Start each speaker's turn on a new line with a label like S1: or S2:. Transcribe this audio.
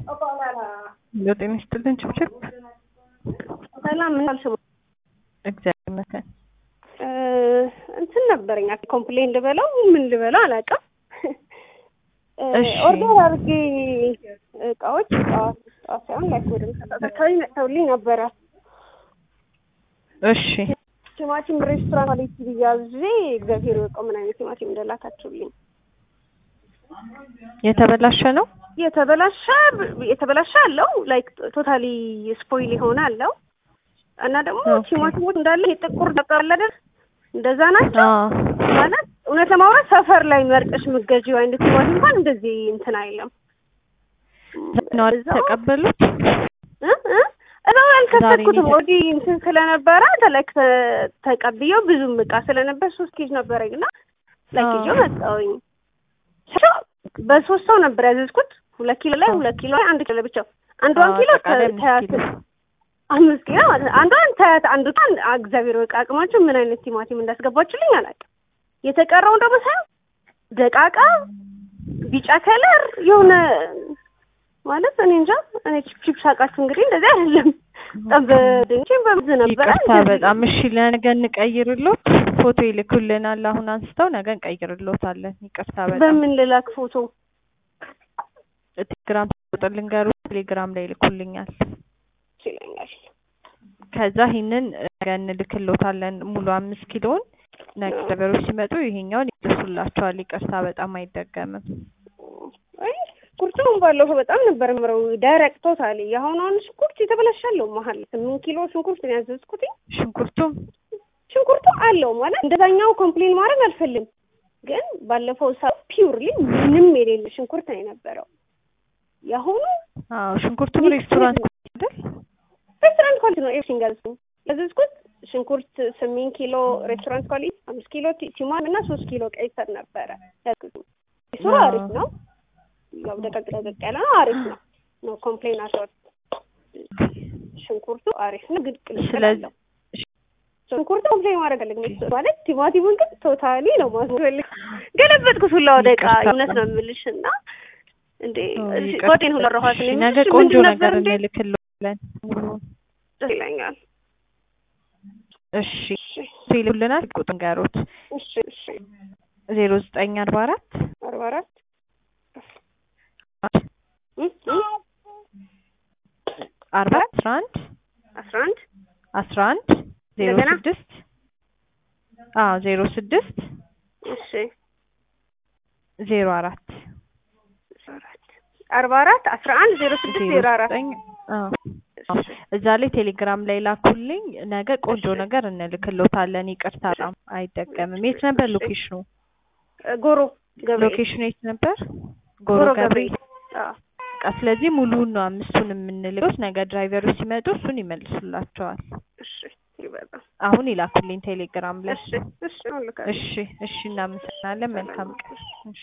S1: ጤና ይስጥልን ችብችብ
S2: ሰላም ምን አልሽው?
S1: እግዚአብሔር ይመስገን።
S2: እንትን ነበረኝ ኮምፕሌን ልበለው ምን ልበለው አላውቅም።
S1: እሺ።
S2: ኦርደር አድርጌ እቃዎች ጠዋት ጠዋት ሳይሆን ላይ ወደ ምሳ አካባቢ መጥተውልኝ ነበረ።
S1: እሺ
S2: ቲማቲም ሬስቶራንት ማለት ብያዜ እግዚአብሔር ይወቀው ምን አይነት ቲማቲም እንደላካችሁልኝ።
S1: የተበላሸ ነው።
S2: የተበላሸ የተበላሸ አለው ላይክ ቶታሊ ስፖይል የሆነ አለው እና ደግሞ
S1: ኦኬ።
S2: ቲማቲሞች እንዳለ የጥቁር ደቃለ አይደል እንደዛ ናቸው
S1: አዎ
S2: ማለት እውነት ለማውራት ሰፈር ላይ መርጠሽ ምገዢው አይነት ቲማቲም እንኳን እንደዚህ እንትን አይልም።
S1: ነው
S2: እዛው-
S1: ተቀበሉት።
S2: እ እ እዛው ያልከፈትኩትም
S1: ዛሬ
S2: ወዲህ እንትን ስለነበረ ተለክ ተቀብዬው ብዙም እቃ ስለነበር ሶስት ኬጅ ነበረኝ እና ለኪጆ
S1: አዎ።
S2: መጣሁኝ። በሶስት ሰው ነበር ያዘዝኩት። ሁለት ኪሎ ላይ ሁለት ኪሎ ላይ አንድ ኪሎ ለብቻው አንዷን
S1: አዎ፣
S2: ኪሎ
S1: አጠቃላይ አምስት
S2: ተያት
S1: ኪሎ።
S2: አምስት ኪሎ ማለት ነው። አንዷን ተያት አንዱ ጣን እግዚአብሔር ወቅ አቅማችሁ ምን አይነት ቲማቲም እንዳስገባችሁልኝ አላውቅም። የተቀረውን ደግሞ ሳይሆን ደቃቃ ቢጫ ከለር የሆነ ማለት እኔ እንጃ እኔ ቺፕ ቺፕ ሳቃችሁ እንግዲህ እንደዚህ አይደለም። በጣም በድንቼም በብዝ ነበረ
S1: ይቅርታ
S2: እንደዚህ
S1: በጣም እሺ። ለነገ እንቀይርሎት ፎቶ ይልኩልናል። አሁን አንስተው ነገ እንቀይርሎታለን። ይቅርታ በጣም
S2: በምን ልላክ ፎቶ
S1: ቴሌግራም ቁጥር ልንገሩ፣ ቴሌግራም ላይ ይልኩልኛል።
S2: ይለኛል።
S1: ከዛ ይህንን ነገ እንልክሎታለን ሙሉ አምስት ኪሎን ነገ ደበሮች ሲመጡ ይሄኛውን ይደርሱላቸዋል። ይቅርታ በጣም አይደገምም።
S2: አይ ሽንኩርቱም ባለፈው በጣም ነበር ምረው ደረቅ ቶታሊ። የአሁኑ አሁን ሽንኩርት የተበላሻለው መሀል ስምንት ኪሎ ሽንኩርት ነው ያዘዝኩት።
S1: ሽንኩርቱም
S2: ሽንኩርቱ አለው ማለት እንደዛኛው ኮምፕሌን ማድረግ አልፈልግም፣ ግን ባለፈው ሳ ፒውርሊ ምንም የሌለ ሽንኩርት ነው የነበረው። የአሁኑ
S1: አዎ ሽንኩርቱም ሬስቶራንት አይደል?
S2: ሬስቶራንት ኳሊቲ ነው ኤቭሪቲንግ ያዘዝኩት ያዘዝኩት ሽንኩርት ስምንት ኪሎ ሬስቶራንት ኳሊቲ፣ አምስት ኪሎ ቲ- ቲማቲም እና ሶስት ኪሎ ቀይ ስር ነበረ ያዘዝኩት። እሱ
S1: አዎ።
S2: አሪፍ ነው፣ ያው ደቀቅ ደቀቅ ያለ ነው፣ አሪፍ ነው። ኖ ኮምፕሌን አልሰጥ ሽንኩርቱ አሪፍ ነው፣ ግን ቅልቅል
S1: ስለዚህ
S2: አለው። ሽንኩርቱ ኮምፕሌን ማድረግ አለብኝ ማለት ቲማቲሙን ግን ቶታሊ ነው ማስፈልግ ገለበጥኩት ሁላ ወደ ዕቃ
S1: ይቅርታ።
S2: እውነት ነው የምልሽ እና እንዴ
S1: አዎ፣
S2: እሺ፣
S1: ይቅርታ።
S2: ጓዴን ሁላ ረኋት
S1: እሺ፣
S2: ነው
S1: ነገ
S2: የምልሽ፣
S1: ቆንጆ
S2: ምንድን
S1: ነገር
S2: ነበር እንዴ
S1: እንልክሎታለን። ሙሉውን።
S2: ደስ ይለኛል።
S1: እሺ ይልኩልናል። ቁጥር ንገሩት
S2: እሺ እሺ
S1: ዜሮ ዘጠኝ አርባ አራት
S2: አርባ አራት እ እ
S1: አርባ አስራ አንድ
S2: አስራ አንድ
S1: አስራ አንድ ዜሮ
S2: እንደገና?
S1: ስድስት አዎ ዜሮ ስድስት
S2: እሺ
S1: ዜሮ አራት
S2: አርባ አራት አስራ አንድ ዜሮ ስድስት
S1: ዜሮ
S2: ዜሮ አራት
S1: ዘጠኝ አዎ አዎ። እዛ ላይ ቴሌግራም ላይ ላኩልኝ። ነገ ቆንጆ ነገር እንልክሎታለን። ይቅርታ በጣም አይደገምም። የት ነበር ሎኬሽኑ?
S2: ጎሮ ገብርኤል
S1: ሎኬሽኑ የት ነበር? ጎሮ
S2: ጎሮ
S1: ገብርኤል።
S2: ገብርኤል አዎ
S1: በቃ ስለዚህ ሙሉውን ነው አምስቱን የምንልከው። ነገ ድራይቨሮች ሲመጡ እሱን ይመልሱላቸዋል።
S2: እሺ ይበቃል
S1: አሁን ይላኩልኝ ቴሌግራም ላይ።
S2: እሺ እሺ አሁን ልካለሁ።
S1: እሺ እሺ፣ እናመሰግናለን። መልካም ቀን። እሺ